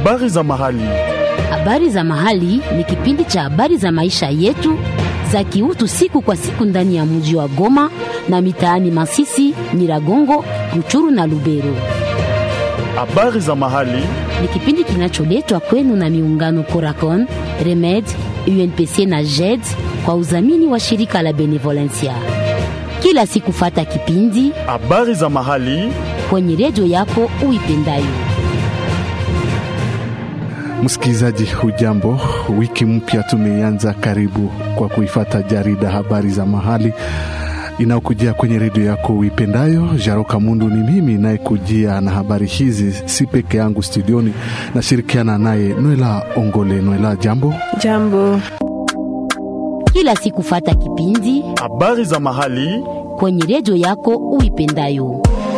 Habari za mahali. Habari za mahali ni kipindi cha habari za maisha yetu za kiutu siku kwa siku ndani ya mji wa Goma na mitaani Masisi, Nyiragongo, Ruchuru na Lubero. Habari za mahali. Ni kipindi kinacholetwa kwenu na miungano Coracon, Remed, UNPC na JED kwa udhamini wa shirika la Benevolencia. Kila siku fata kipindi Habari za mahali. kwenye redio yako uipendayo. Msikilizaji, hujambo? Wiki mpya tumeianza, karibu kwa kuifata jarida habari za mahali inayokujia kwenye redio yako uipendayo. Jaroka Mundu ni mimi nayekujia na habari hizi, si peke yangu studioni, nashirikiana naye Nwela Ongole. Nwela, jambo. Jambo. Kila siku fata kipindi Habari za mahali. kwenye redio yako uipendayo.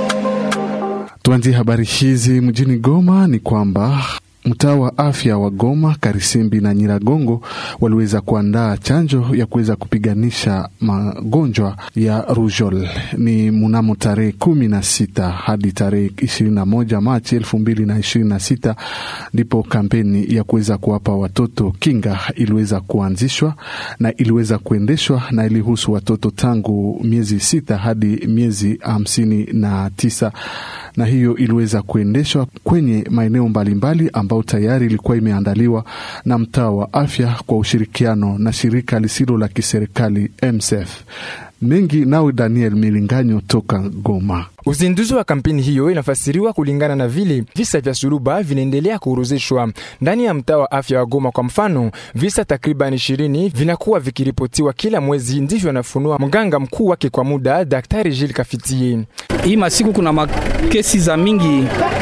Tuanzie habari hizi mjini Goma ni kwamba mtaa wa afya wa Goma, Karisimbi na Nyiragongo waliweza kuandaa chanjo ya kuweza kupiganisha magonjwa ya rujol. Ni mnamo tarehe kumi na sita hadi tarehe ishirini na moja Machi elfu mbili na ishirini na sita ndipo kampeni ya kuweza kuwapa watoto kinga iliweza kuanzishwa na iliweza kuendeshwa na ilihusu watoto tangu miezi sita hadi miezi hamsini na tisa na hiyo iliweza kuendeshwa kwenye maeneo mbalimbali ambayo tayari ilikuwa imeandaliwa na mtaa wa afya kwa ushirikiano na shirika lisilo la kiserikali MSF. Mengi nawe Daniel Milinganyo toka Goma. Uzinduzi wa kampeni hiyo inafasiriwa kulingana na vile visa vya suluba vinaendelea kuorozeshwa ndani ya mtaa wa afya wa Goma. Kwa mfano, visa takriban ishirini vinakuwa vikiripotiwa kila mwezi, ndivyo anafunua mganga mkuu wake kwa muda, Daktari Gilles Kafitie. Hii masiku kuna makesi za mingi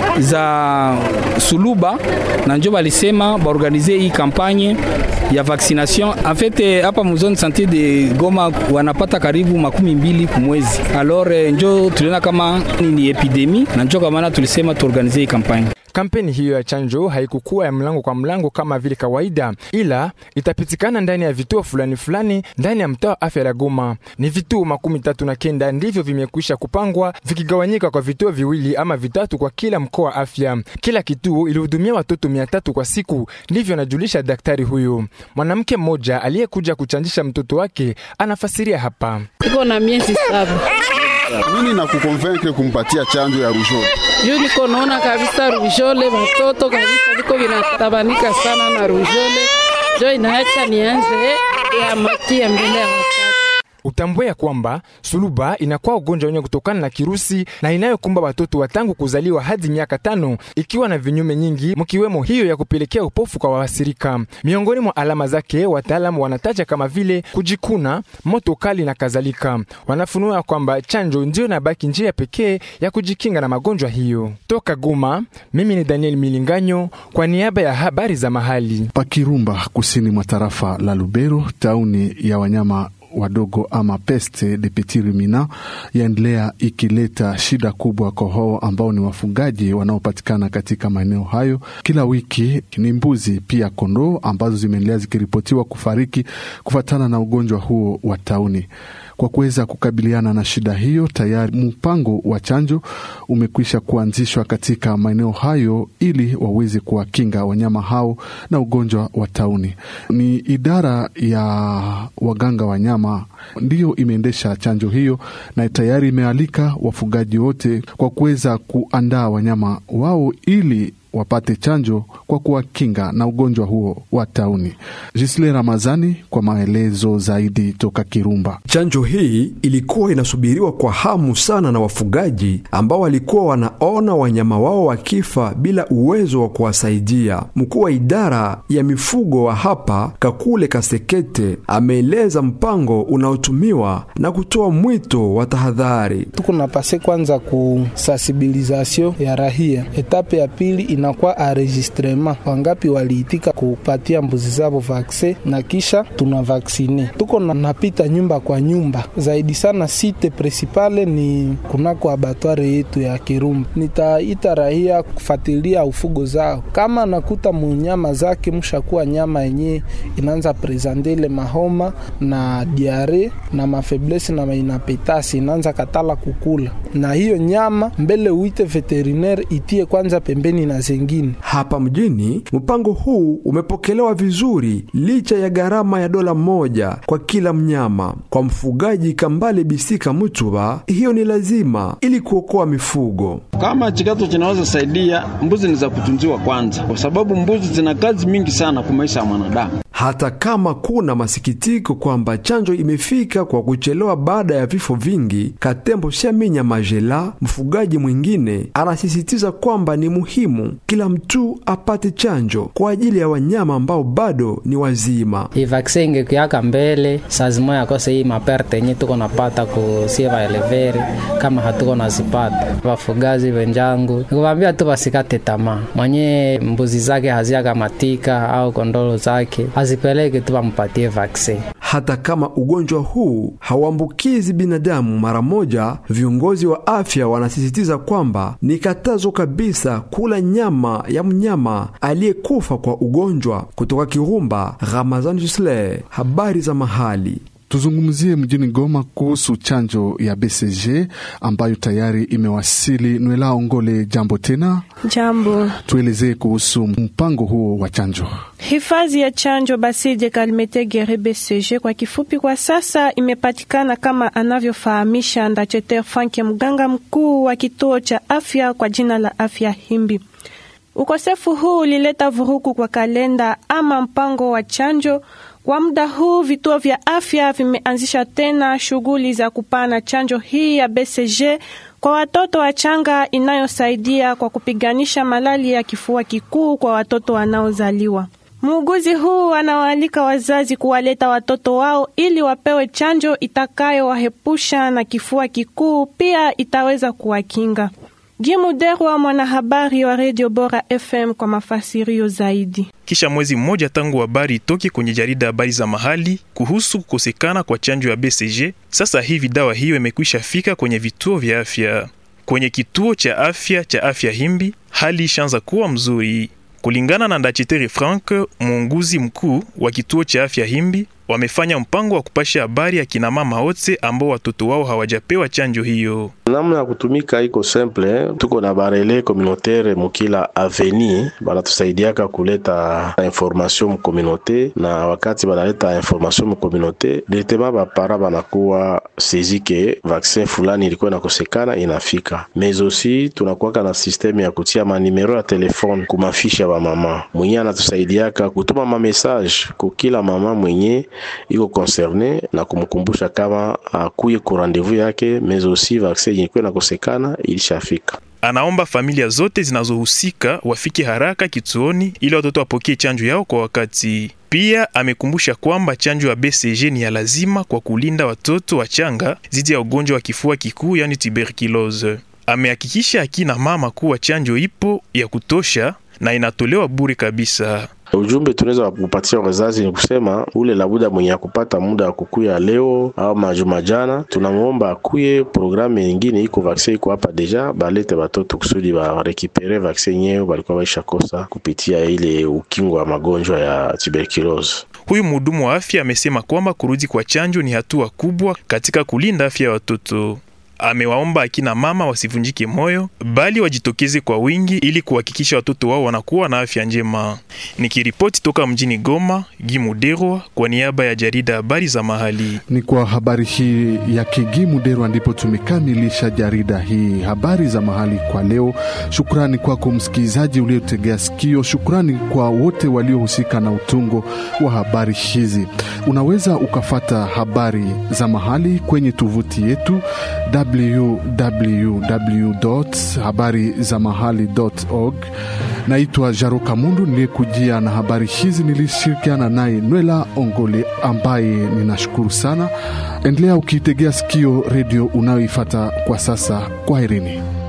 za suluba na njo balisema baorganize hii kampanye ya vaccination en fait hapa muzone sante de Goma wanapata karibu makumi mbili kumwezi. Alors njo tuliona kama ni epidemi na njo kwa maana tulisema tuorganize hii kampanye. Kampeni hiyo ya chanjo haikukuwa ya mlango kwa mlango kama vile kawaida, ila itapitikana ndani ya vituo fulani fulani ndani ya mtaa wa afya la Goma. Ni vituo makumi tatu na kenda ndivyo vimekwisha kupangwa vikigawanyika kwa vituo viwili ama vitatu kwa kila mkoa wa afya. Kila kituo ilihudumia watoto mia tatu kwa siku, ndivyo anajulisha daktari huyu. Mwanamke mmoja aliyekuja kuchanjisha mtoto wake anafasiria hapa. Iko na miezi saba. Nini na kukonvaincre kumpatia chanjo ya rujole? Juu niko naona kabisa rujole watoto kabisa viko vinatabanika sana na rujole. Jo inaacha nianze ya makia mbele ya wakati. Utambue ya kwamba suluba inakuwa ugonjwa wenye kutokana na kirusi na inayokumba watoto wa tangu kuzaliwa hadi miaka tano, ikiwa na vinyume nyingi, mkiwemo hiyo ya kupelekea upofu kwa waathirika. Miongoni mwa alama zake, wataalamu wanataja kama vile kujikuna, moto kali na kadhalika. Wanafunua kwamba chanjo ndio inabaki njia pekee ya kujikinga na magonjwa hiyo. Toka Goma, mimi ni Daniel Milinganyo kwa niaba ya habari za mahali. Pakirumba, kusini mwa tarafa la Lubero, tauni ya wanyama wadogo ama peste de petit ruminant yaendelea ikileta shida kubwa kwa hao ambao ni wafugaji wanaopatikana katika maeneo hayo. Kila wiki ni mbuzi pia kondoo ambazo zimeendelea zikiripotiwa kufariki kufuatana na ugonjwa huo wa tauni. Kwa kuweza kukabiliana na shida hiyo, tayari mpango wa chanjo umekwisha kuanzishwa katika maeneo hayo ili waweze kuwakinga wanyama hao na ugonjwa wa tauni. Ni idara ya waganga wanyama ndiyo imeendesha chanjo hiyo na tayari imealika wafugaji wote kwa kuweza kuandaa wanyama wao ili wapate chanjo kwa kuwakinga na ugonjwa huo wa tauni. Jisle Ramazani kwa maelezo zaidi toka Kirumba. Chanjo hii ilikuwa inasubiriwa kwa hamu sana na wafugaji ambao walikuwa wanaona wanyama wao wakifa bila uwezo wa kuwasaidia. Mkuu wa idara ya mifugo wa hapa Kakule Kasekete ameeleza mpango unaotumiwa na kutoa mwito wa tahadhari. tuko na pase kwanza ku sensibilisation ya rahia. Etape ya pili inakuwa enregistrement, wangapi waliitika kupatia mbuzi zao vaksin na kisha tuna vaksine. Tuko na napita nyumba kwa nyumba zaidi sana, site principale ni kunako abatware yetu ya Kirumba. Nitaita rahia kufuatilia ufugo zao, kama nakuta munyama zake mshakuwa nyama yenye inaanza presentele mahoma na diare na mafeblesi na mainapetasi inaanza katala kukula, na hiyo nyama mbele uite veterinaire itie kwanza pembeni na zenye zengine. Hapa mjini mpango huu umepokelewa vizuri licha ya gharama ya dola moja kwa kila mnyama. Kwa mfugaji Kambale Bisika Mutuba, hiyo ni lazima ili kuokoa mifugo. Kama chikato chinaweza saidia, mbuzi ni za kutunziwa kwanza, kwa sababu mbuzi zina kazi mingi sana kwa maisha ya mwanadamu. Hata kama kuna masikitiko kwamba chanjo imefika kwa kuchelewa baada ya vifo vingi, Katembo Shaminya Majela, mfugaji mwingine, anasisitiza kwamba ni muhimu kila mtu apate chanjo kwa ajili ya wanyama ambao bado ni wazima. Hii vaksin ingekuyaka mbele sazima yakose hii maperte yenye tuko napata kusie vaeleveri kama hatuko nazipata. Vafugaji wenjangu nikuvaambia tu vasikate tamaa, mwenye mbuzi zake haziakamatika au kondolo zake azipeleke tu vampatie vaksin. Hata kama ugonjwa huu hauambukizi binadamu mara moja, viongozi wa afya wanasisitiza kwamba ni katazo kabisa kula nyama ya mnyama aliyekufa kwa ugonjwa. Kutoka Kirumba, Ramazan Jusle, habari za mahali. Tuzungumzie mjini Goma kuhusu chanjo ya BCG ambayo tayari imewasili. Nwela Ongole, jambo tena. Jambo. Tuelezee kuhusu mpango huo wa chanjo. Hifadhi ya chanjo Basile Kalmete Gere BCG kwa kifupi, kwa sasa imepatikana kama anavyofahamisha Ndacheter Frank, mganga mkuu wa kituo cha afya kwa jina la Afya Himbi. Ukosefu huu ulileta vurugu kwa kalenda ama mpango wa chanjo. Kwa muda huu vituo vya afya vimeanzisha tena shughuli za kupana chanjo hii ya BCG kwa watoto wachanga inayosaidia kwa kupiganisha malali ya kifua kikuu kwa watoto wanaozaliwa. Muuguzi huu anawaalika wazazi kuwaleta watoto wao ili wapewe chanjo itakayowahepusha na kifua kikuu, pia itaweza kuwakinga. Gimuderwa, mwanahabari wa Radio Bora FM kwa mafasirio zaidi. Kisha mwezi mmoja tangu habari itoke kwenye jarida habari za mahali kuhusu kukosekana kwa chanjo ya BCG, sasa hivi dawa hiyo imekwisha fika kwenye vituo vya afya. Kwenye kituo cha afya cha Afya Himbi hali ishaanza kuwa mzuri, kulingana na Ndachitere Frank, muunguzi mkuu wa kituo cha Afya Himbi. Wamefanya mpango wa kupasha habari ya kina mama wote ambao watoto wao hawajapewa chanjo hiyo. Namna ya kutumika iko simple, tuko na barele communautaire mukila aveni banatusaidiaka kuleta information mu communauté, na wakati banaleta information mu communauté directement bapara banakuwa sezi ke vaccin fulani ilikuwa inakosekana inafika. Mais aussi tunakuwaka na systeme ya kutia manimero ya telefone kumafisha ba mama mwenye anatusaidiaka kutuma ma message kukila mama mwenye iko concerne na kumkumbusha kama akuye ku rendez-vous yake, mais aussi vaccin ilikuwa inakosekana ilishafika. Anaomba familia zote zinazohusika wafike haraka kituoni ili watoto wapokee chanjo yao kwa wakati. Pia amekumbusha kwamba chanjo ya BCG ni ya lazima kwa kulinda watoto wachanga dhidi ya ugonjwa wa kifua kikuu, yani tuberculose. Amehakikisha akina mama kuwa chanjo ipo ya kutosha na inatolewa bure kabisa. Ujumbe tunaweza kupatia wazazi ni kusema ule labuda mwenye akupata muda wa kukuya leo au majuma jana, tunamwomba akuye. Programu nyingine iko vaksin iko hapa deja, balete batoto kusudi barekipere vaksin nyeo balikuwa baisha kosa kupitia ile ukingo wa magonjwa ya tuberculose. Huyu mhudumu wa afya amesema kwamba kurudi kwa chanjo ni hatua kubwa katika kulinda afya ya watoto. Amewaomba akina mama wasivunjike moyo, bali wajitokeze kwa wingi ili kuhakikisha watoto wao wanakuwa na afya njema. Nikiripoti toka mjini Goma, Gimuderwa kwa niaba ya jarida habari za mahali. Ni kwa habari hii ya Kigimuderwa ndipo tumekamilisha jarida hii habari za mahali kwa leo. Shukrani kwako msikilizaji uliotegea sikio. Shukrani kwa wote waliohusika na utungo wa habari hizi. Unaweza ukafata habari za mahali kwenye tovuti yetu www habari za mahali org. Naitwa Jaro Kamundu niliyekujia na habari hizi, nilishirikiana naye Nwela Ongole ambaye ninashukuru sana. Endelea ukiitegea sikio redio unayoifata kwa sasa. Kwaherini.